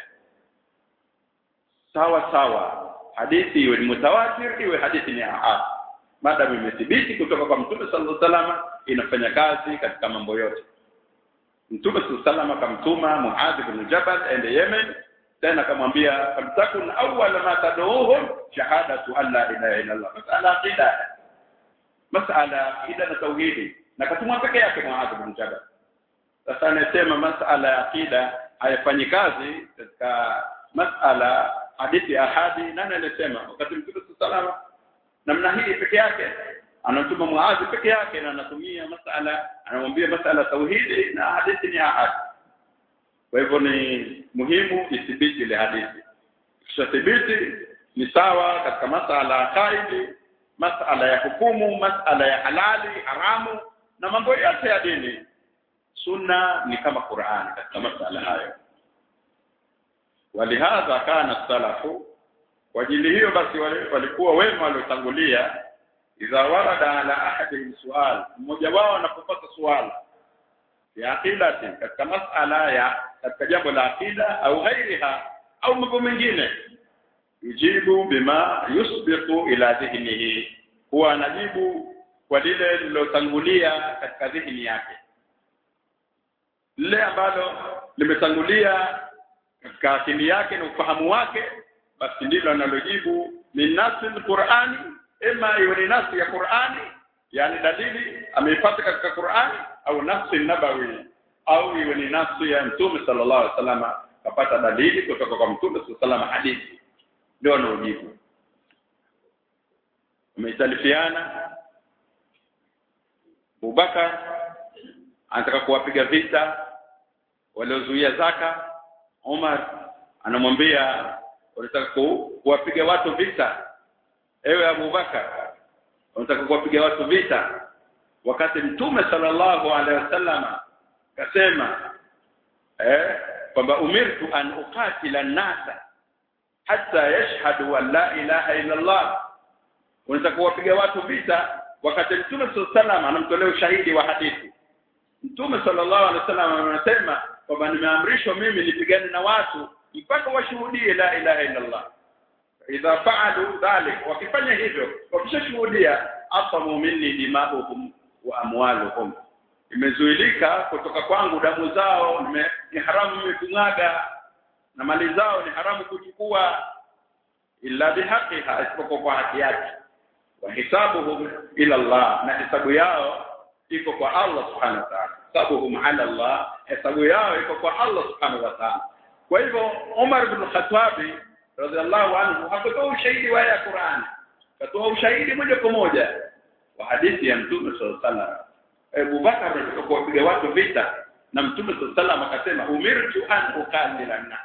sawa sawa hadithi iwe ni mutawatir iwe hadithi ni ahad maadamu imethibiti kutoka kwa mtume sallallahu alaihi wasallam inafanya kazi katika mambo yote mtume sallallahu alaihi wasallam akamtuma Muadh ibn Jabal aende Yemen tena akamwambia famtakun awwal ma tad'uhum shahadatu an la ilaha illa Allah masala aqida masala aqida na tauhidi na katumwa peke yake Muadh ibn Jabal sasa anasema masala ya aqida haifanyi kazi katika masala hadithi ahadi nani anasema wakati mtume sallallahu namna hii peke yake anatuma muadhi peke yake na anatumia masala anamwambia masala tauhidi na hadithi ni ahadi kwa hivyo ni muhimu ithibiti ile hadithi kisha thibiti ni sawa katika masala ya kaidi masala ya hukumu masala ya halali haramu na mambo yote ya dini sunna ni kama Qur'an katika masala hayo walihadha kana salafu kwa ajili hiyo basi walikuwa wema waliotangulia idha warada ala ahadihim sual mmoja wao anapopata swala ya aqidati katika masala ya katika jambo la aqida au ghairiha au mambo mengine yujibu bima yusbiqu ila dhihnihi huwa anajibu kwa lile lilotangulia katika dhihni yake lile ambalo limetangulia katika akili yake na ufahamu wake basi ndilo analojibu min nasil qur'ani ima iwe ni nasi ya qur'ani yani dalili ameipata katika qur'ani au nafsi nabawi au iwe ni nafsi ya mtume sallallahu alaihi wasallam kapata dalili kutoka kwa mtume sallallahu alaihi wasallam hadithi ndio anaojibu umeitalifiana Abubakar anataka kuwapiga vita waliozuia zaka Umar anamwambia unataka kuwapiga watu vita ewe Abubakar unataka kuwapiga watu vita wakati mtume sallallahu alaihi wasallam kasema eh kwamba umirtu an uqatila an-nasa hatta yashhadu an la ilaha illa Allah unataka kuwapiga watu vita wakati mtume sallallahu alaihi wasallam anamtolea ushahidi wa hadithi mtume sallallahu alaihi wasallam anasema kwamba nimeamrishwa mimi nipigane na watu mpaka washuhudie la ilaha illa Allah idha fa'alu dhalik wakifanya hivyo wakishashuhudia asamu minni dima'uhum wa amwaluhum imezuilika kutoka kwangu damu zao nime, ni haramu imekung'ada na mali zao ni haramu kuchukua illa bihaqiha isipokuwa kwa haki yake wa hisabuhum ila Allah na hisabu yao iko kwa Allah subhanahu wa ta'ala hisabuhum ala Allah hisabu yao iko kwa Allah subhanahu wa ta'ala kwa hivyo Umar ibn Khattab radhiallahu anhu hakutoa ushahidi wa ya Qur'an katoa ushahidi moja kwa moja wa hadithi ya Mtume sallallahu alaihi wasallam Abu Bakar alitoka kuwapiga watu vita na Mtume sallallahu alaihi wasallam akasema umirtu an uqatila nas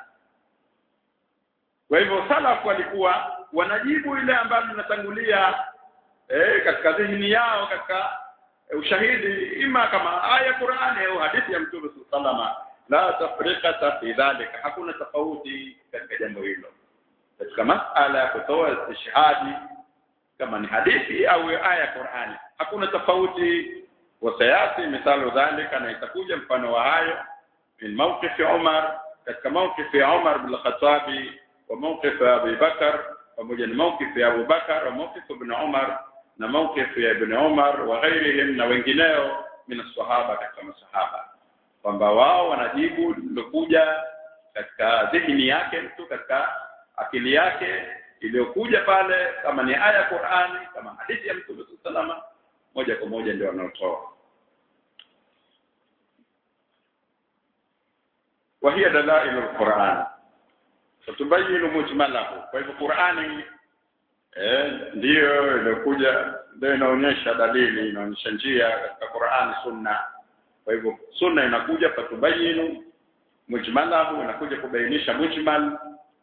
kwa hivyo salafu walikuwa wanajibu ile ambalo linatangulia eh, katika dhihni yao katika eh, ushahidi ima kama aya Qur'ani au hadithi ya Mtume sallallahu alaihi wasallam la tafriqata fi dhalika hakuna tofauti katika jambo hilo katika masala ya kutoa istishhadi kama ni hadithi au aya ya Qur'ani hakuna tofauti wasayati mithalu dhalika na itakuja mfano wa hayo min mawqif Umar katika mawqif ya Umar bin Khattab wa mawqif ya Abu Bakar pamoja na mawqif ya Abu Bakar wa mawqif ibn Umar na mawqif ya ibn Umar wa ghairihim na wengineo min sahaba katika masahaba kwamba wao wanajibu lilokuja katika dhihni yake mtu katika akili yake iliyokuja pale kama ni aya ya Qur'ani kama hadithi ya Mtume sallallahu moja kwa moja ndio wanaotoa wa hiya dalailu alquran fatubayinu mujmalahu kwa hivyo Qur'ani eh ndiyo ilikuja ndio inaonyesha dalili inaonyesha njia katika Qur'ani sunna kwa hivyo sunna inakuja fatubayinu mujmalahu inakuja kubainisha mujmal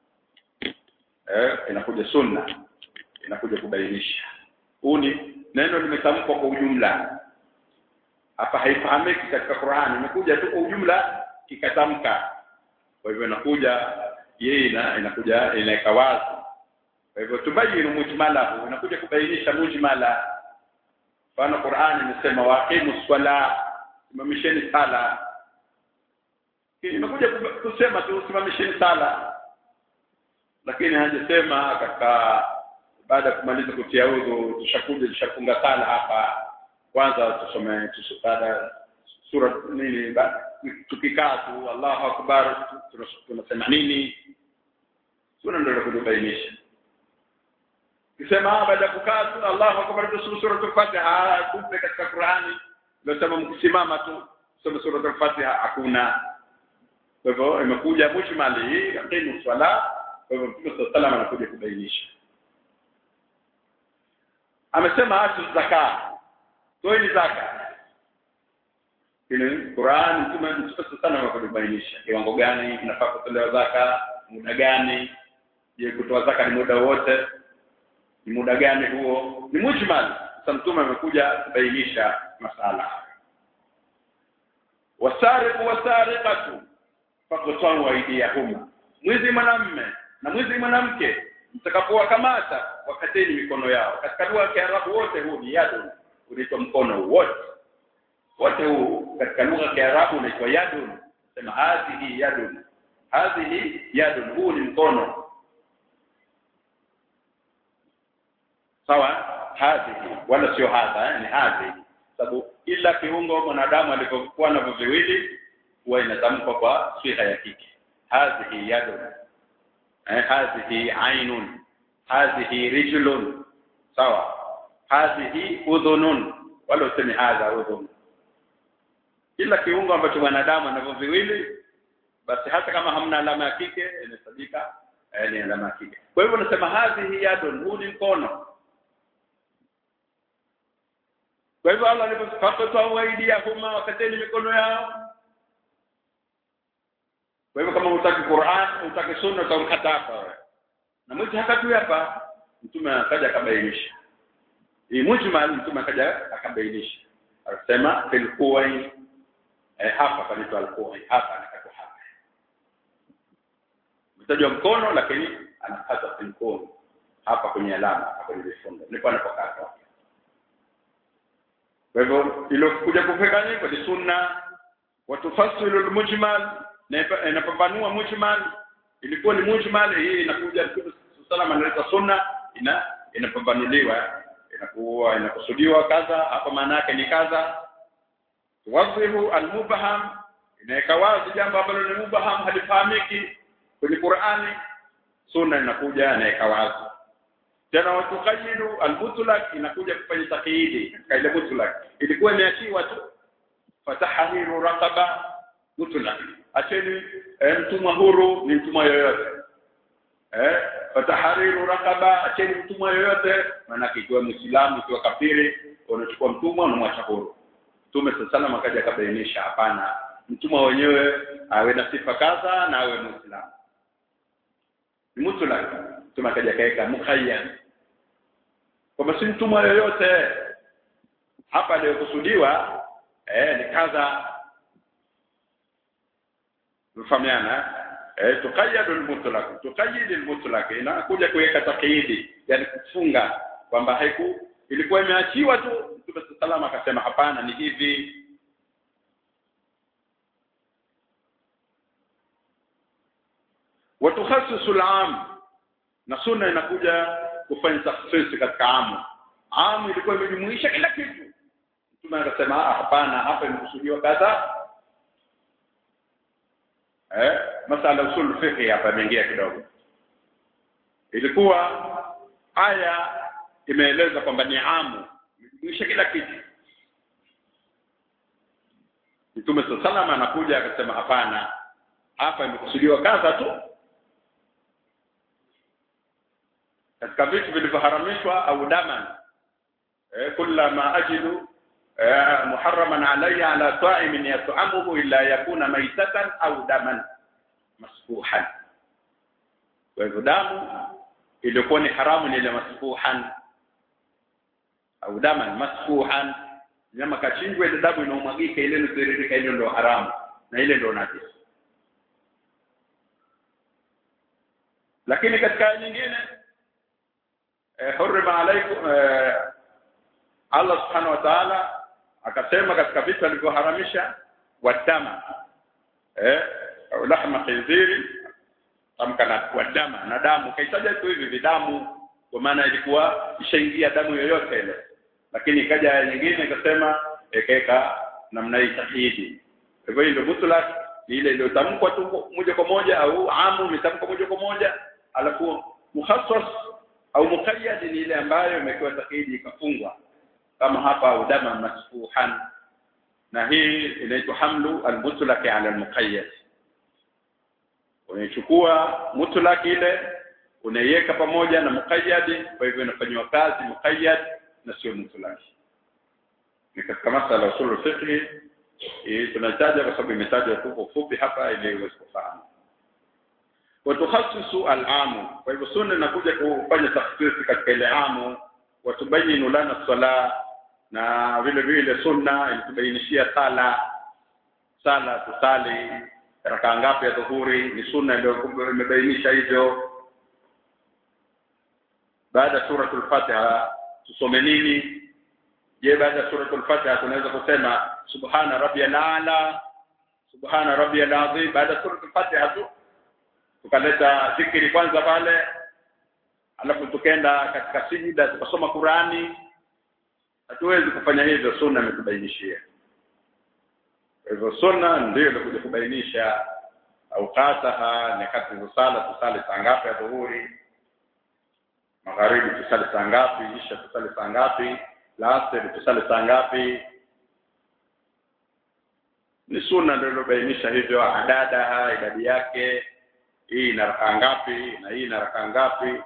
eh inakuja sunna inakuja kubainisha huu ni neno limetamkwa kwa ujumla hapa haifahamiki katika Qur'ani imekuja tu kwa ujumla ikatamka kwa hivyo inakuja yeye ina, inakuja inaweka wazi kwa hivyo tubayinu mujmalahu inakuja kubainisha mujmala mfano Qur'ani imesema waqimu swala simamisheni sala imekuja kusema tu simamisheni sala lakini hajasema katika baada ya kumaliza kutia udhu tushakuja tushafunga sala hapa kwanza tusome tusukada sura nini tukikaa tu Allahu akbar tunasema nini sura ndio kutubainisha kisema baada ya kukaa tu Allahu akbar tusome sura al-Fatiha kumbe katika Qur'ani ndio sema mkisimama tu tusome sura al-Fatiha hakuna kwa hivyo imekuja mujmali yaqimu swala kwa hivyo Mtume sallallahu alayhi anakuja kubainisha amesema atu zaka toeni zaka ile Qur'an Mtume Mtume sana anakubainisha kiwango gani inafaa kutolewa zaka muda gani je kutoa zaka ni muda wote ni muda gani huo ni mujmal sasa Mtume amekuja kubainisha masala wasariqu wasariqatu faqtalu aydiyahuma mwizi mwanamme na mwizi mwanamke mtakapowakamata wakateni mikono yao katika lugha ya Kiarabu wote huu ni yadun unaitwa mkono wote wote huu katika lugha ya Kiarabu unaitwa yadun sema hadhihi yadun hadhihi yadun huu ni mkono sawa hadhihi wala sio hadha eh, ni hadhihi sababu ila kiungo mwanadamu alivyokuwa navyo viwili huwa inatamkwa kwa siha ya kike hadhihi yadun eh, hadhihi ainun hadhihi rijlun sawa hadhihi udhunun wala useme hadha udhun kila kiungo ambacho mwanadamu anavyo viwili basi hata kama hamna alama ya kike inahesabika eh, ni alama ya kike kwa hivyo nasema hadhihi yadun huu ni mkono kwa hivyo Allah alipopata waidiyahuma wakateni mikono yao kwa hivyo kama utaki Qur'an utaki sunna utamkata hapa na mwizi hakatui hapa mtume akaja akabainisha hii mujmal mtume akaja akabainisha akasema fil quwai eh, hapa panaitwa al-quwai hapa anakatwa hapa mtajwa mkono lakini anakata fil quwai hapa kwenye alama hapa kwenye vifundo ndipo anapokata kwa hivyo ilokuja kufika hivyo ni sunna watufasilu al-mujmal na inapambanua mujmal ilikuwa ni mujmal hii inakuja Mtume sallallahu analeta sunna ina inapambanuliwa inakuwa inakusudiwa kadha hapa maana yake ni kadha tuwadhihu almubham inaweka wazi jambo ambalo ni mubham halifahamiki kwenye Qur'ani sunna inakuja inaweka wazi tena watuqayidu almutlaq inakuja kufanya taqyidi katika ile mutlaq ilikuwa imeachiwa tu fatahiru raqaba mutlaq acheni eh, mtumwa huru ni mtumwa yoyote eh fatahariru raqaba acheni mtumwa yoyote maana ikiwa muislamu ikiwa kafiri unachukua mtumwa unamwacha huru Mtume sallallahu akaja akabainisha hapana mtumwa wenyewe awe na sifa kadha na awe muislamu ni mutlaq Mtume akaja kaeka mukhayyar kwamba si mtumwa yoyote hapa aliyokusudiwa eh ni kadha mfahamiana eh tuqayyadu al-mutlaq tuqayyid al-mutlaq inakuja kuweka takyidi yani kufunga kwamba haiku ilikuwa imeachiwa tu Mtume sallallahu akasema hapana ni hivi watukhassisu al-am na sunna inakuja kufanya takhsisi katika amu amu ilikuwa imejumuisha kila kitu Mtume akasema hapana hapa imekusudiwa kadha eh masala usul fiqh hapa imeingia kidogo ilikuwa aya imeeleza kwamba ni amu imejumuisha kila kitu Mtume sallallahu anakuja akasema hapana hapa imekusudiwa kadha tu katika vitu vilivyoharamishwa au daman eh, kullama ajidu eh, muharraman alayya ala ta'imin yat'amuhu illa yakuna maitatan au daman masfuhan kwa hivyo damu iliyokuwa ni haramu ni ile masfuhan au daman masfuhan nyama kachinjwa ile damu inaomwagika ile inayotiririka ile ndio haramu na ile ndio najisi lakini katika nyingine eh, hurima alaikum eh, Allah subhanahu wa ta'ala akasema katika vitu alivyoharamisha wadama eh au lahma khinziri tamka na wadama na damu kaitaja tu hivi vidamu kwa maana ilikuwa ishaingia damu yoyote ile lakini ikaja nyingine ikasema ekeka namna hii sahihi hivyo ndio mutlaq ile iliyotamkwa tu moja kwa moja au amu imetamkwa moja kwa moja alafu muhassas au muqayyad ni ile ambayo imekiwa sahihi ikafungwa kama hapa udama masfuhan na hii inaitwa hamlu almutlaq ala almuqayyad unaichukua mutlaq ile unaiweka pamoja na muqayyad kwa hivyo inafanywa kazi muqayyad na sio mutlaq ni katika masala ya usul fiqh hii tunataja kwa sababu imetajwa tu kwa ufupi hapa ili uweze kufahamu watukhasisu al-amu kwa hivyo sunna inakuja kufanya takhsisi katika ile amu watubayinu lana sala na vile vile sunna ilitubainishia sala sala tusali raka ngapi ya dhuhuri ni sunna ndio imebainisha hivyo baada suratul fatiha tusome nini je baada suratul fatiha tunaweza kusema subhana rabbiyal ala subhana rabbiyal azim baada suratul fatiha tu tukaleta zikiri kwanza pale alafu tukenda katika sijida tukasoma Qurani hatuwezi kufanya hivyo sunna imetubainishia hivyo sunna ndio ilikuja kubainisha auqataha nyakati za sala tusali saa ngapi ya dhuhuri magharibi tusali saa ngapi isha tusali saa ngapi lasr tusali saa ngapi ni sunna ndio ilobainisha hivyo adadaha idadi yake hii ina raka ngapi na hii ina raka ngapi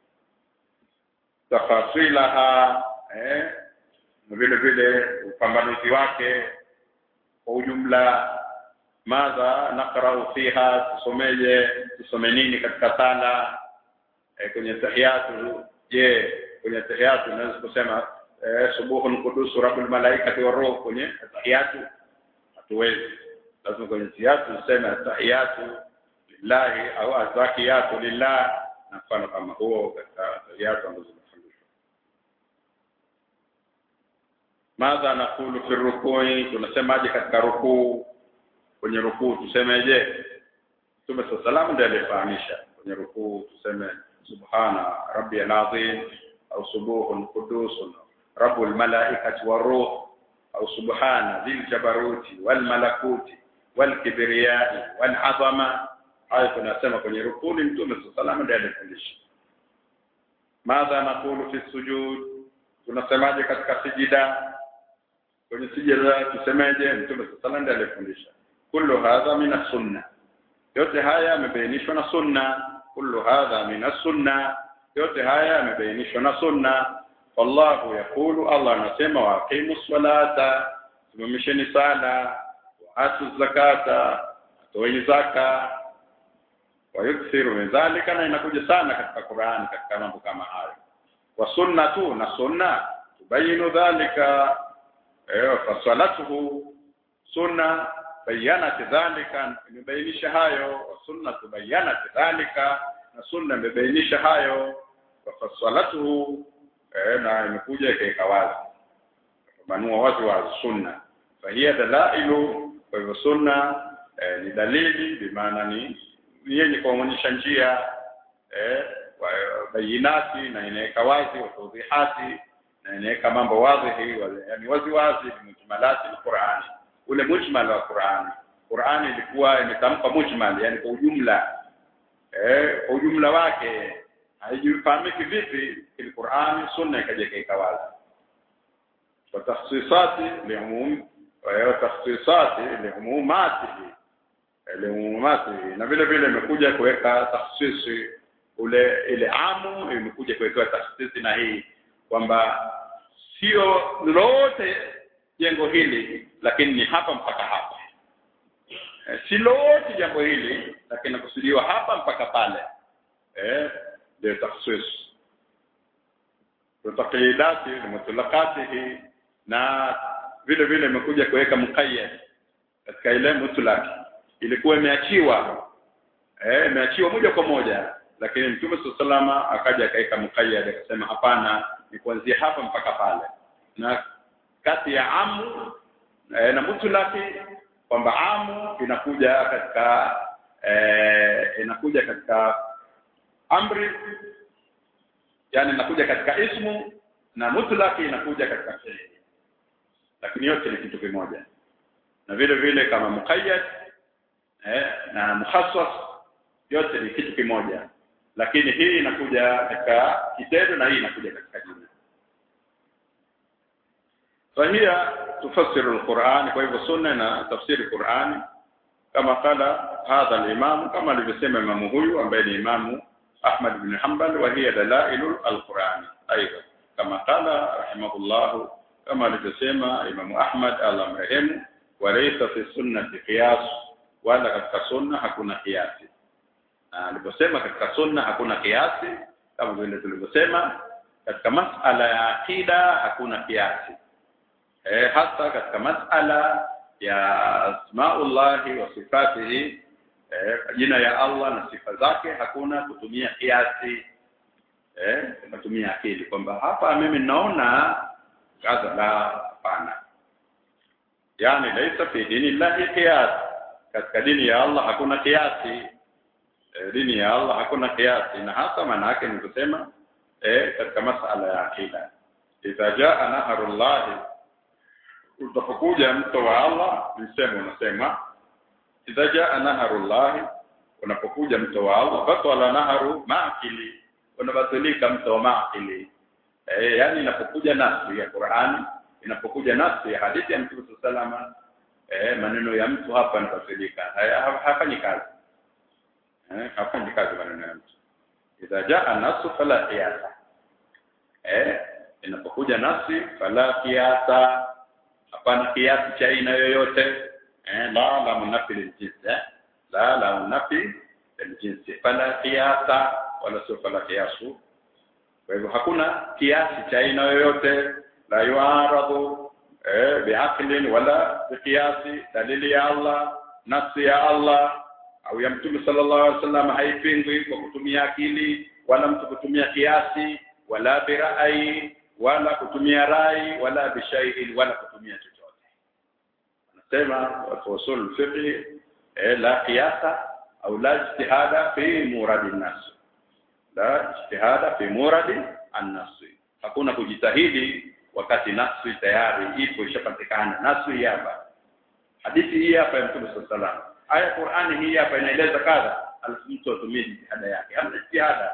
tafasilaha eh na vile vile upambanuzi wake kwa ujumla madha naqra'u fiha tusomeje tusome nini katika sala eh, kwenye tahiyatu je kwenye tahiyatu unaweza kusema eh, subuhun qudus rabbul malaikati waruh kwenye tahiyatu hatuwezi lazima kwenye tahiyatu tuseme tahiyatu lillahi au azakiyatu lillah na mfano kama huo katika tahiyatu ambazo madha nakulu fi rukui tunasemaje katika rukuu kwenye rukuu tusemeje Mtume sallallahu ndiye alifahamisha kwenye rukuu tuseme subhana rabbiyal azim au subuhun qudusun rabbul malaikati waruh au subhana dhil jabaruti wal malakuti wal kibriyai wal azama hayo tunasema kwenye rukuu ni Mtume sallallahu ndiye alifundisha madha nakulu fi sujud tunasemaje katika sijida kwenye sijada tusemeje mtume sallallahu alayhi alifundisha kullu hadha min sunna yote haya yamebainishwa na sunna kullu hadha min sunna yote haya yamebainishwa na sunna wallahu yaqulu Allah anasema wa aqimu salata simamisheni sala wa atu zakata toeni zaka wa yukthiru min dhalika na inakuja sana katika Qur'an katika mambo kama hayo wa sunnatu na sunna tubayinu dhalika ايوه فصلته sunna bayanat dhalika imebainisha hayo sunna tubayanat dhalika na sunna imebainisha hayo fasalatuhu eh, na imekuja ikaeka wazi kumanua wazi wa sunna fahiya dalailu kwa hivyo sunna eh, ni dalili bimaana ni yenye kuonyesha njia eh, bayinati na inaweka wazi watudhihati na inaweka mambo wazi yani wazi wazi mujmalati alqur'ani ule mujmal wa Qur'ani Qur'ani ilikuwa imetamka mujmal yani kwa ujumla eh kwa ujumla wake haijufahamiki vipi ile Qur'ani sunna ikaja ikaika wazi wa takhsisati liumum wa takhsisati liumumati liumumati na vile vile imekuja kuweka takhsisi ule ile amu imekuja kuwekewa takhsisi na hii kwamba sio lote jengo hili lakini ni hapa mpaka hapa e, si lote jambo hili lakini nakusudiwa hapa mpaka pale eh ndio takhsis tutaqidati mutlaqatihi na vile vile imekuja kuweka muqayyad katika ile mutlaq ilikuwa imeachiwa eh imeachiwa moja kwa moja lakini mtume salama akaja akaweka muqayyad akasema hapana ni kuanzia hapa mpaka pale na kati ya amu e, na mutlaki kwamba amu inakuja katika e, inakuja katika amri yani inakuja katika ismu na mutlaki inakuja katika fi'li lakini yote ni kitu kimoja na vile vile kama muqayyad eh, na mukhassas yote ni kitu kimoja lakini hii inakuja katika kitendo na hii inakuja katika jina فهي تفسر القرآن kwa sunna na tafsiri Qur'ani kama kala hadha al-imam kama alivyosema imamu huyu ambaye ni imamu Ahmad ibn Hanbal wa hiya dalailu al-Qur'an aidha kama kala rahimahullah kama alivyosema imamu Ahmad Allah mrehemu wa laysa fi sunnati qiyas wala katika sunna hakuna kiasi na aliposema katika sunna hakuna kiasi kama vile tulivyosema katika masala ya akida hakuna kiasi eh, hasa katika masala ya asmaullahi wa sifatihi eh, jina ya Allah na sifa zake hakuna kutumia kiasi eh, kutumia akili kwamba hapa mimi naona kaza la hapana yani laisa fi dini llahi qiyas katika dini ya Allah hakuna kiasi eh, dini ya Allah hakuna kiasi na hasa maana yake ni kusema eh, katika masala ya akida idha jaa naharullahi utapokuja mto wa Allah msemo unasema idha jaa naharullah unapokuja mto wa Allah batala naharu maakili unabatilika mto wa maakili eh yani inapokuja nafsi ya Qur'ani inapokuja nafsi ya hadithi ya Mtume salama eh maneno ya mtu hapa yanabatilika hafanyi kazi eh hafanyi kazi maneno ya mtu idha jaa nasu fala qiyasa eh inapokuja nafsi fala qiyasa hapana kiasi cha aina yoyote eh la la munafi liljins eh la la munafi liljins fala kiasa wala sio fala kiasu kwa hivyo hakuna kiasi cha aina yoyote la yuaradu eh biaqlin wala biqiyasi dalili ya Allah nafsi ya Allah au ya mtume sallallahu alaihi wasallam haipingwi kwa kutumia akili wala mtu kutumia kiasi wala birai wala kutumia rai wala bishaiin wala kutumia chochote anasema watu usul fiqh eh, la qiyasa au la ijtihada fi muradi an-nas la ijtihada fi muradi an-nas hakuna kujitahidi wakati nafsi tayari ipo ishapatikana nafsi hapa hadithi hii hapa ya Mtume sallallahu alaihi wasallam aya Qur'ani hii hapa inaeleza kadha alafu mtu atumie jitihada yake hamna jitihada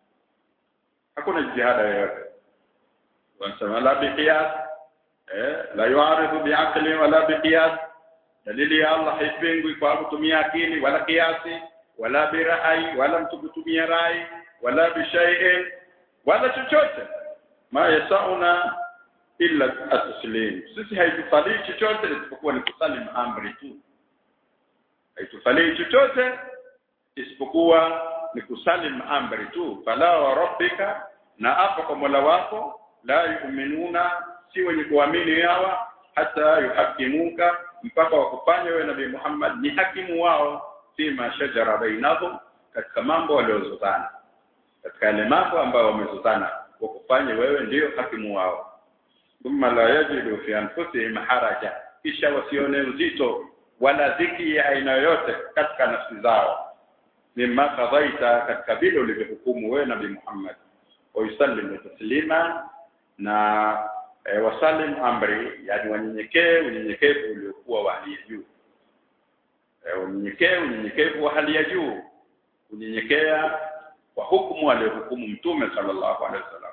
hakuna jitihada yoyote wanasema la biqiyas eh la yuaridu biaqli wala biqiyas dalili ya Allah haipingwi kwa kutumia akili wala kiasi wala birai wala mtu kutumia rai wala bishai'in wala chochote ma yasauna illa at-taslim sisi haitufalii chochote isipokuwa ni kusalim amri tu haitufalii chochote isipokuwa ni kusalim amri tu fala wa rabbika na apa kwa Mola wako la yu'minuna si wenye kuamini hawa hata yuhakimuka mpaka wakufanya wewe nabii Muhammad ni hakimu wao fima shajara bainahum katika mambo waliozozana katika yale mambo ambayo wamezozana wakufanye wewe ndiyo hakimu wao thumma la yajidu fi anfusihim haraja kisha wasione uzito wala dhiki ya aina yoyote katika nafsi zao mimma qadaita katika vile ulivyohukumu wewe nabii Muhammad wa yusallimu taslima na e, wasalim amri yani wanyenyekee unyenyekevu uliokuwa wa hali ya juu e, unyenyekee unyenyekevu wa hali ya juu unyenyekea kwa hukumu aliyohukumu mtume sallallahu alaihi wasallam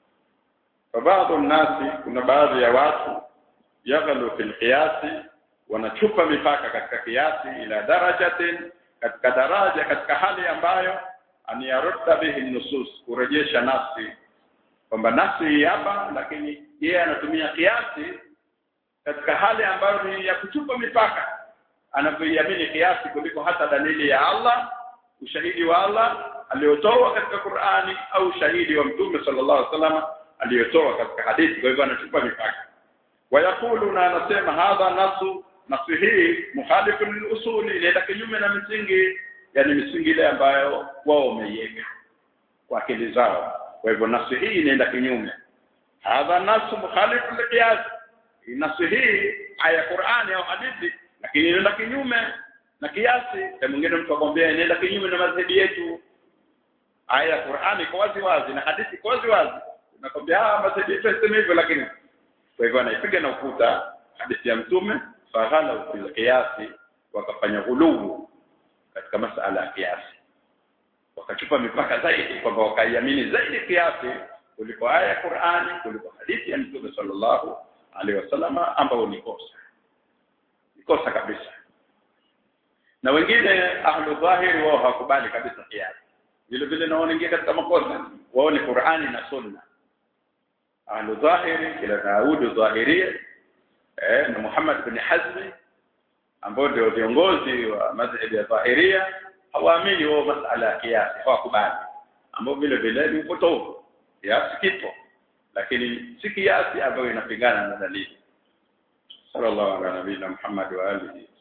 fa baadhi nasi kuna baadhi ya watu yaghalu fil qiyasi wanachupa mipaka katika kiasi ila darajatin katika daraja katika hali ambayo aniyarudda bihi nusus kurejesha nafsi kwamba nafsi hii hapa lakini yeye anatumia kiasi katika hali ambayo ni ya kuchupa mipaka anapoiamini kiasi kuliko hata dalili ya Allah ushahidi wa Allah aliotoa katika Qur'ani au shahidi wa Mtume sallallahu alaihi wasallam aliyotoa katika hadithi kwa hivyo anachupa mipaka wayakulu na anasema hadha nasu nasu hii mukhalifu lilusuli inaenda kinyume na misingi yani misingi ile ambayo wao wameiweka kwa akili zao kwa hivyo nasu hii inaenda kinyume hadha nasu mukhalifu liqiyas nasu hii aya Qur'ani au hadithi lakini inaenda kinyume na kiasi na mwingine mtu akwambia inaenda kinyume na madhehebu yetu aya Qur'ani iko wazi wazi na hadithi iko wazi wazi nakwambia ah madhehebu yetu yasema hivyo lakini kwa hivyo anaipiga na ukuta hadithi ya mtume faghala fil kiasi wakafanya ghulubu katika masala ya kiasi wakachupa mipaka zaidi kwamba wakaiamini zaidi kiasi kuliko aya ya Qur'ani kuliko hadithi ya mtume sallallahu alaihi wasallam ambao ni kosa ni kosa kabisa na wengine ahlu dhahiri wao hawakubali kabisa kiasi vile vile na wanaingia katika makosa wao ni Qur'ani na Sunna ahlu dhahiri kila Daud dhahiria eh na Muhammad bin Hazmi ambao ndio viongozi wa madhhabi ya dhahiria hawaamini wao masala ya kiasi hawakubali ambao vile vile ni upotovu kiasi kipo lakini si kiasi ambayo inapingana na dalili sallallahu alaihi wa sallam Muhammad wa alihi